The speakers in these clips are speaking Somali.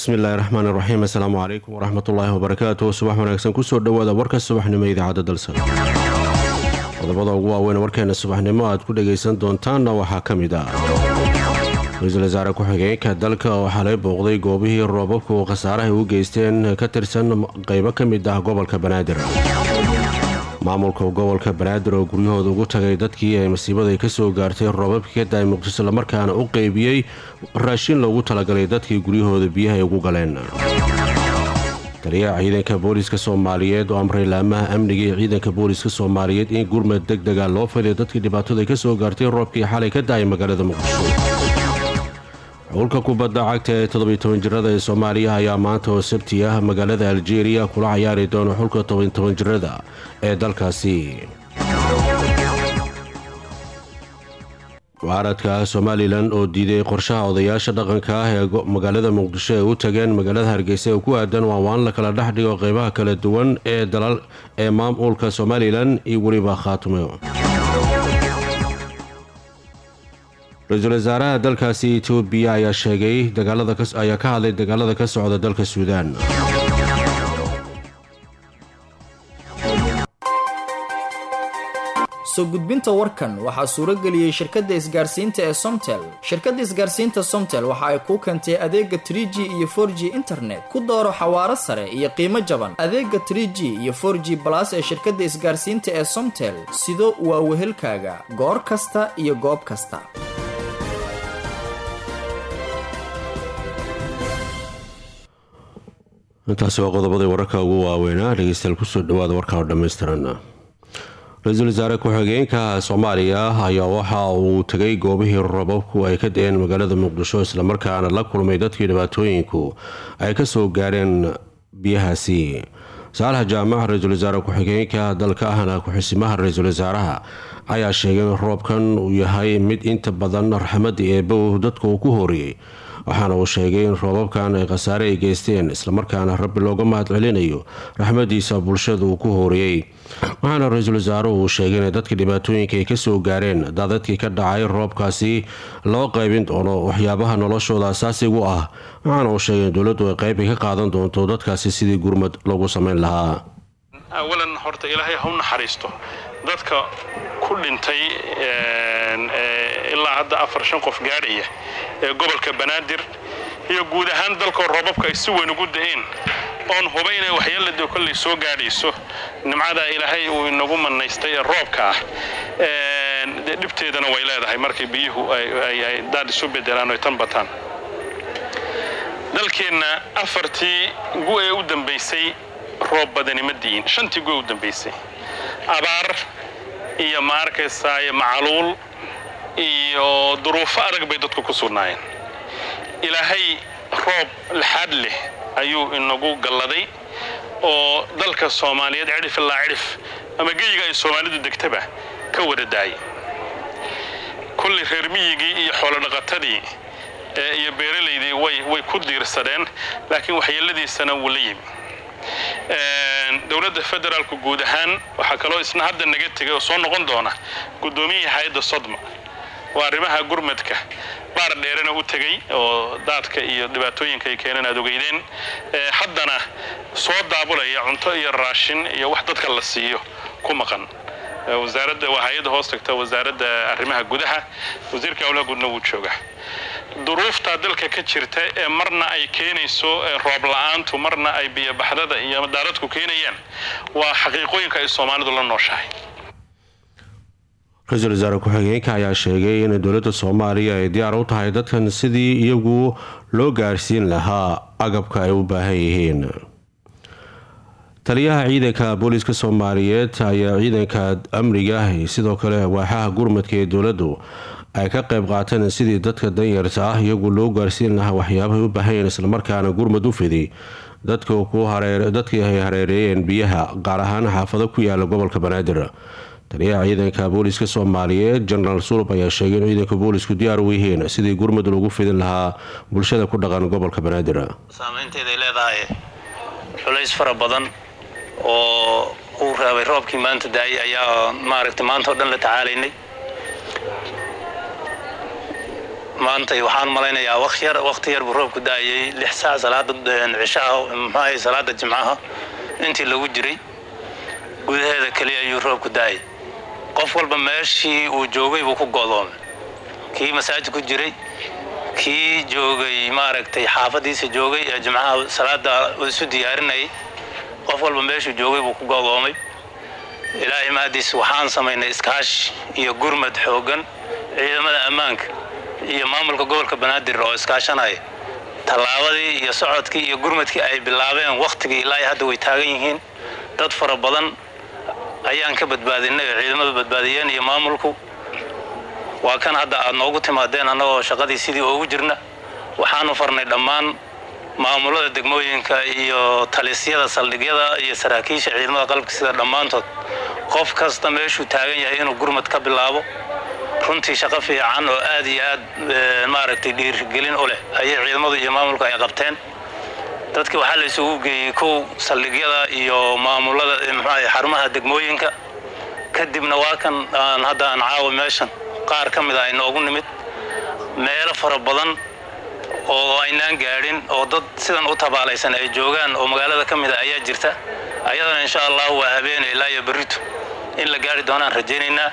bismillaahi raxmaan iraxiim assalaamu calaykum waraxmatullaahi wabarakaatu subax wanaagsan kusoo dhowaada warka subaxnimo idaacadda dalsan qodobada ugu waaweyn warkeena subaxnimo aad ku dhagaysan doontaanna waxaa ka mid ah ra-iisul wasaare ku-xigeenka dalka oo xalay booqday goobihii roobabku khasaarahay u geysteen ka tirsan qaybo ka mid ah gobolka banaadir maamulka gobolka banaadir oo guryahooda ugu tagay dadkii ay masiibaday ka soo gaartay roobabkii ka daay muqdisho islamarkaana u qeybiyey raashin loogu talagalay dadkii guryahooda biyaha ay ugu galeen taliyaha ciidanka booliiska soomaaliyeed oo amray laamaha amniga ee ciidanka booliiska soomaaliyeed in gurmad deg dega loo fiday dadkii dhibaatada ka soo gaartay roobkii xalay ka da-ay magaalada muqdisho xulka kubadda cagta ee toddobiy toban jirada ee soomaaliya ayaa maanta oo sabti ah magaalada aljeeriya kula cayaari doona xulka toban toban jirada ee dalkaasi mucaaradka somalilan oo diiday qorshaha odayaasha dhaqanka ah ee magaalada muqdisho ay u tageen magaalada hargeysa ee ku aadan waanwaan la kala dhex dhigo qeybaha kala duwan ee dalal ee maamulka somalilan iyo weliba khaatumo ra-iisul wasaaraha dalkaasi etoobiya ayaa sheegay ayaa ka hadlay dagaalada ka socda dalka suudaan soo gudbinta warkan waxaa suuro geliyey shirkadda isgaarsiinta ee somtel shirkadda isgaarsiinta somtel waxa ay kuu keentay adeega trie g iyo for g internet ku dooro xawaaro sare iyo qiimo jaban adeega trie g iyo for g balas ee shirkadda isgaarsiinta ee somtel sido waa wehelkaaga goor kasta iyo goob kasta intaasi waa qodobadii wararka ugu waaweynaa dhegeystayaal kusoo dhawaada warka oo dhammaystiran ra-iisul wasaare ku-xigeenka soomaaliya ayaa waxa uu tegay goobihii robabku ay ka da-een magaalada muqdisho islamarkaana la kulmay dadkii dhibaatooyinku ay kasoo gaareen biyahaasi saalax jaamac ra-iisul wasaare ku-xigeenka dalka ahna ku-xisimaha ra-iisul wasaaraha ayaa sheegay in roobkan uu yahay mid inta badan raxmadda eebow dadka uu ku hooriyey waxaana uu sheegay in roobabkan ay khasaare ay geysteen islamarkaana rabbi looga mahad celinayo raxmadiisa bulshada uu ku hooriyey waxaana ra-iisul wasaaruhu uu sheegay inay dadka dhibaatooyinka ay kasoo gaareen daadadkii ka dhacay roobkaasi loo qaybin doono waxyaabaha noloshooda asaasigu ah waxaana uu sheegay in dowladdu ay qayb ay ka qaadan doonto dadkaasi sidii gurmad loogu samayn lahaa awalan horta ilaahay ha u naxariisto dadka ku dhintay ilaa hadda afar shan qof gaadhaya ee gobolka banaadir iyo guud ahaan dalkoo roobabka ay si weyn ugu da-een oon huba inay waxyeelada kollay soo gaadhayso nimcadaa ilaahay uu inagu manaystay ee roobka ah dee dhibteedana way leedahay markay biyuhu ay daad isu bedelaan oy tan bataan dalkeenna afartii gu ee u dambaysay roob badani ma di'in shantii gu ee u dambaysay abaar iyo ma arkaysaaye macaluul iyo duruufo adag bay dadku ku sugnaayeen ilaahay roob laxaad leh ayuu inagu galladay oo dalka soomaaliyeed cidhif ilaa cidhif ama geyiga ay soomaalidu degtaba ka wada daayay kullii reer miyigii iyo xoolodhaqatadii iyo beeralaydii way ku diirsadeen laakiin waxyeeladiisana wuu la yimi dowladda federaalku guud ahaan waxaa kaloo isna hadda naga tegay oo soo noqon doona guddoomiyihii hay-adda sodma waa arrimaha gurmadka baar dheerena u tegey oo daadka iyo dhibaatooyinka ay keeneen aad ogeydeen haddana soo daabulaya cunto iyo raashin iyo wax dadka la siiyo ku maqan wasaaradda waa hay-adda hoos tagta wasaaradda arrimaha gudaha wasiirka howlaha guudna wuu jooga duruuftaa dalka ka jirta ee marna ay keenayso roob la-aantu marna ay biyobaxdada iyo daaradku keenayaan waa xaqiiqooyinka ay soomaalidu la nooshahay ra-iisul wasaare ku-xigeenka ayaa sheegay in dowladda soomaaliya ay diyaar u tahay dadkan sidii iyagu loo gaarsiin lahaa agabka ay u baahan yihiin taliyaha ciidanka booliiska soomaaliyeed ayaa ciidanka amniga sidoo kale waaxaha gurmadka ee dowladdu ay ka qayb qaateen sidii dadka danyarta ah iyagu loo gaarsiin lahaa waxyaabahay u baahanyeen islamarkaana gurmad u fiday dadkii ay hareereeyeen biyaha gaar ahaan xaafado ku yaala gobolka banaadir taliyaha ciidanka booliiska soomaaliyeed jenaraal sulub ayaa sheegay in ciidanka boolisku diyaar u yihiin sidii gurmad loogu fidin lahaa bulshada ku dhaqan gobolka banaadir saameynteeday leedahay culays fara badan oo uu raabay roobkii maanta daayay ayaa maaragtay maanta oo dhan la tacaalaynay maantay waxaan malaynayaa waqyar waqti yar buu roobku da-ayay lix saac salaada cishaha muxuahay salaada jimcaha intii lagu jiray gudaheeda keliya ayuu roobku da-ay qof walba meeshii uu joogay buu ku go'doomay kii masaajid ku jiray kii joogay maaragtay xaafadiisa joogay ee jimcaha salaada isu diyaarinayay qof walba meeshuu joogay buu ku go'doomay ilaahay mahadiis waxaan samaynay iskaashi iyo gurmad xooggan ciidamada ammaanka iyo maamulka gobolka banaadir oo iskaashanaya tallaabadii iyo socodkii iyo gurmadkii ay bilaabeen wakhtigii ilaa hadda way taagan yihiin dad fara badan ayaan ka badbaadinay oo ciidamada badbaadiyeen iyo maamulku waa kan hadda aad noogu timaadeen annagoo shaqadii sidii ugu jirna waxaanu farnay dhammaan maamulada degmooyinka iyo talisyada saldhigyada iyo saraakiisha ciidamada qalabka sida dhammaantood qof kasta meeshuu taagan yahay inuu gurmad ka bilaabo runtii shaqo fiican oo aad iyo aad maaragtay dhiirigelin u leh ayay ciidamadu iyo maamulku ay qabteen dadkii waxaa la isugu geeyey kow saldhigyada iyo maamulada mxuahay xarumaha degmooyinka kadibna waa kan aan hadda aan caawa meeshan qaar ka mid a inoogu nimid meelo fara badan oo aynaan gaadhin oo dad sidan u tabaalaysan ay joogaan oo magaalada ka mid a ayaa jirta ayadana insha allahu waa habeene ilaa iyo berrito in la gaari doonaan rajaynaynaa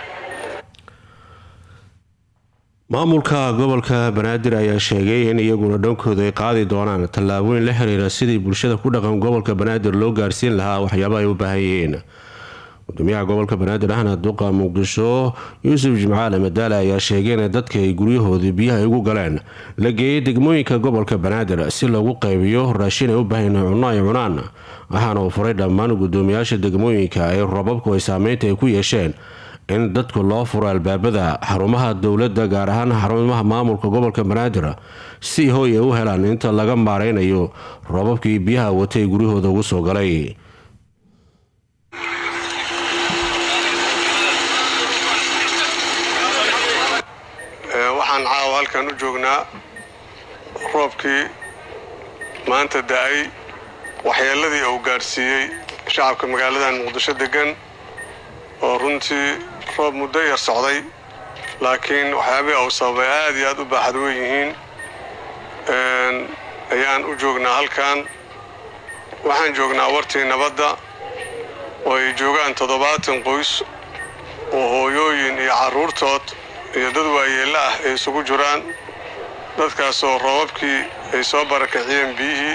maamulka gobolka banaadir ayaa sheegay in iyaguna dhankooda ay qaadi doonaan tallaabooyin la xiriira sidii bulshada ku dhaqan gobolka banaadir loo gaarsiin lahaa waxyaaba ay u baahan yihiin gudoomiyaha gobolka banaadir ahna duqa muqdisho yuusuf jimcaale madaale ayaa sheegay in dadka ay guryahoodii biyaha ugu galeen la geeyay degmooyinka gobolka banaadir si loogu qaybiyo raashin ay u baahan cunno ay cunaan waxaana uu furay dhammaan gudoomiyaasha degmooyinka ay rababku ay saameynta ay ku yeesheen in dadku loo furo albaabada xarumaha dowladda gaar ahaan xarumaha maamulka gobolka banaadir si hooy ay u helaan inta laga maareynayo rababkii biyaha watay guryahooda ugu soo galay waxaan caawa halkan u joognaa roobkii maanta da-ay waxyeeladii uu gaadhsiiyey shacabka magaaladan muqdisho degan oo runtii roob muddo yar socday laakiin waxyaabihii uu sababay aad iyo aad u baaxad weyn yihiin ayaan u joognaa halkan waxaan joognaa wartii nabadda oo ay joogaan toddobaatan qoys oo hooyooyin iyo carruurtood iyo dad waayeello ah ay isugu jiraan dadkaasoo roobabkii ay soo barakiciyeen biyihii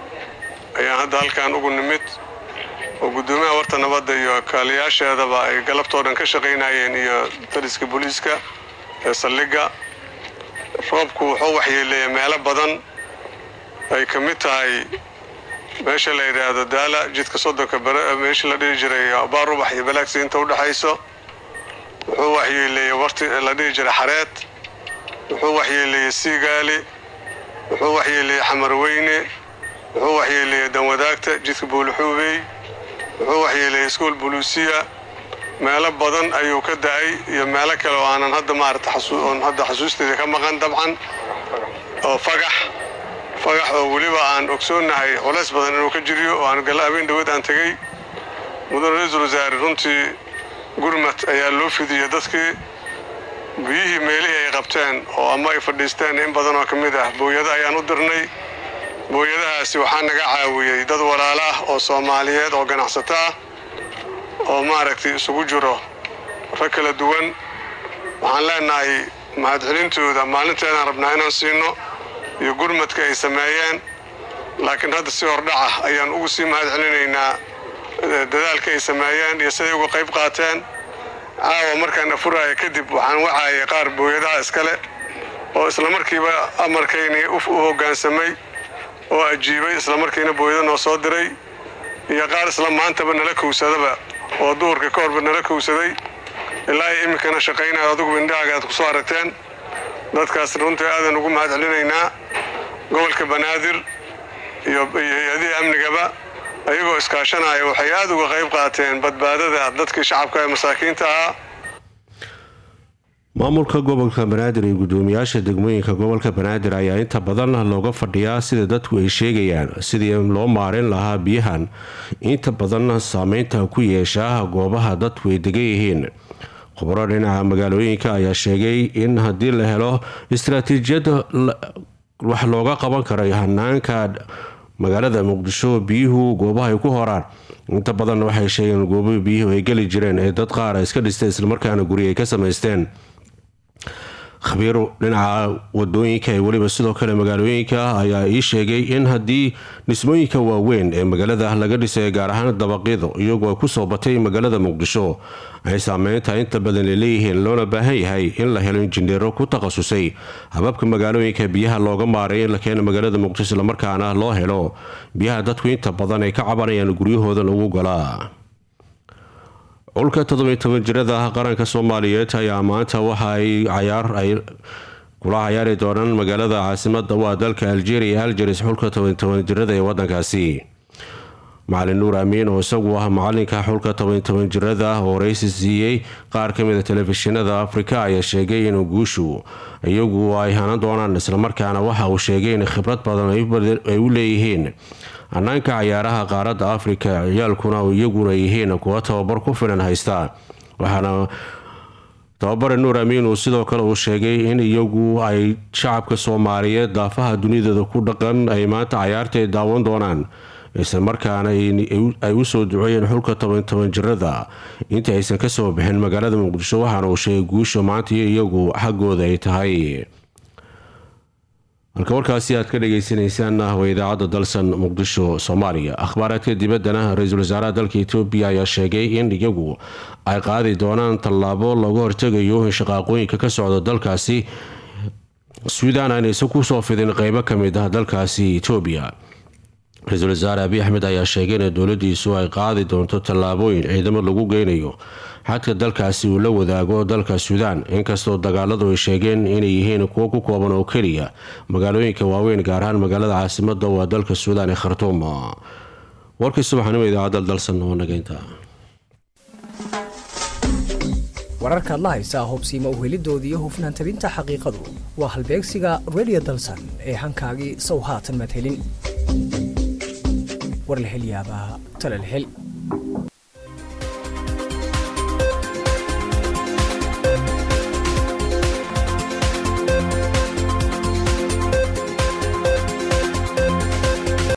ayaan hadda halkan ugu nimid oo guddoomiyaha warta nabadda iyo kaaliyaasheedaba ay galabtoo dhan ka shaqaynayeen iyo dariska booliiska ee saldhigga roobku wuxuu waxyeeleeyay meelo badan ay ka mid tahay meesha la yidhaahdo daala jidka soddonka meesha la dhihi jiray baarubax iyo balaagsi inta u dhexayso wuxuu waxyeeleeyey warti la dhihi jiray xareed wuxuu waxyeeleeyey siigaali wuxuu waxyeeleeyey xamarweyne wuxuu waxyeeleeyey danwadaagta jidka buulixuubey wuxuu waxyeeleeyey iskuol buluusiya meelo badan ayuu ka da-ay iyo meelo kale oo aanan hadda maarata oon hadda xasuusteeda ka maqan dabcan oo fagax fagax oo weliba aan ogsoonnahay culays badan inuu ka jiriyo oo aan galla habeen dhawood aan tegey mudane ra-iisul wasaare runtii gurmad ayaa loo fidiyey dadkii biyihii meelihii ay qabteen oo ama ay fadhiisteen in badan oo ka mid ah booyado ayaan u dirnay booyadahaasi waxaa naga caawiyey dad walaalo ah oo soomaaliyeed oo ganacsato ah oo maaragtay isugu jiro rag kala duwan waxaan leenahay mahadcelintooda maalinteedaan rabnaa inaan siino iyo gurmadka ay sameeyeen laakiin hadda si hordhaca ayaan ugu sii mahadcelinaynaa dadaalka ay sameeyeen iyo siday uga qayb qaateen caawa markaan afuraya kadib waxaan wacayay qaar booyadaha iskale oo islamarkiiba amarkaynii u hoggaansamay oo ajiibay islamarkiina booyada noo soo diray iyo qaar isla maantaba nala kowsadaba oo duhurka ka horba nala kowsaday ilaa ay iminkana shaqaynaya adugu indhahaaga aad ku soo aragteen dadkaas runtii aadan ugu mahad celinaynaa gobolka banaadir iyo hay-adihii amnigaba ayagoo iskaashanaya waxay aada uga qayb qaateen badbaadada dadkii shacabka ee masaakiinta ahaa maamulka gobolka banaadir iyo gudoomiyaasha degmooyinka gobolka banaadir ayaa inta badan looga fadhiyaa sida dadku ay sheegayaan sidii loo maarin lahaa biyahan inta badan saameynta ku yeeshaa goobaha dadku ay degan yihiin khubro dhinaca magaalooyinka ayaa sheegay in haddii la helo istaraatiijiyad wax looga qaban karay hanaanka magaalada muqdisho biyuhu goobaha ay ku horaan inta badan waxay sheegeen goobaha biyuhu ay geli jireen ee dad qaar iska dhisteen islamarkaana guri ay ka samaysteen khabiir dhinaca wadooyinka ee weliba sidoo kale magaalooyinka ayaa ii sheegay in haddii dhismooyinka waaweyn ee magaalada laga dhisay gaar ahaan dabaqyadu iyagoo kusoo batay magaalada muqdisho ay saameynta inta badan ay leeyihiin loona baahan yahay in la helo injineero ku takhasusay hababka magaalooyinka biyaha looga maaray in la keeno magaalada muqdisho islamarkaana loo helo biyaha dadku inta badan ay ka cabanayaan guryahooda lagu galaa culka toddobiy toban jirada qaranka soomaaliyeed ayaa maanta waxa ay cayaar ay kula cayaari doonaan magaalada caasimada waa dalka algeria algeris xulka toban toban jirada ee wadankaasi macalin nuur amiin oo isagu ah macalinka xulka toban toban jirada oo waraysi siiyey qaar kamida telefishinada afrika ayaa sheegay in guushu iyagu ay hanan doonaan islamarkaana waxa uu sheegay in khibrad badan ay u leeyihiin hanaanka cayaaraha qaaradda afrika ciyaalkuna iyaguna yihiin kuwa tababar ku filan haysta waxaana tababare nuur amiin uu sidoo kale uu sheegay in iyagu ay shacabka soomaaliyeed daafaha dunidooda ku dhaqan ay maanta cayaarta ay daawan doonaan islamarkaana ay usoo duceeyeen xulka toban toban jirada inta aysan kasoo bixin magaalada muqdisho waxaana uu sheegay guusha maanta iyo iyagu xaggooda ay tahay halka warkaasi aad ka dhageysaneysaan waa idaacadda dalsan muqdisho soomaaliya akhbaaraadka dibaddana ra-iisul wasaaraha dalka etoobiya ayaa sheegay in iyagu ay qaadi doonaan tallaabo lagu hortegayo in shaqaaqooyinka ka socda dalkaasi suudaan aanaysan kusoo fidin qeybo kamid ah dalkaasi etoobiya ra-iisul wasaare abiy axmed ayaa sheegay in dowladiisu ay qaadi doonto tallaabooyin ciidamo lagu geynayo xadka dalkaasi uu la wadaago dalka suudaan inkastoo dagaaladu ay sheegeen inay yihiin kuwo ku kooban oo keliya magaalooyinka waaweyn gaar ahaan magaalada caasimada waa dalka suudaan ee khartuum warkii subaxnimo idaacadda dalsan oo nageynta wararkaad la haysaa hubsiima uhelidoodii hufnaan tabinta xaqiiqadu waa halbeegsiga redio dalsan ee hankaagii sow haatan madhelin warlahelyaabaa talalhel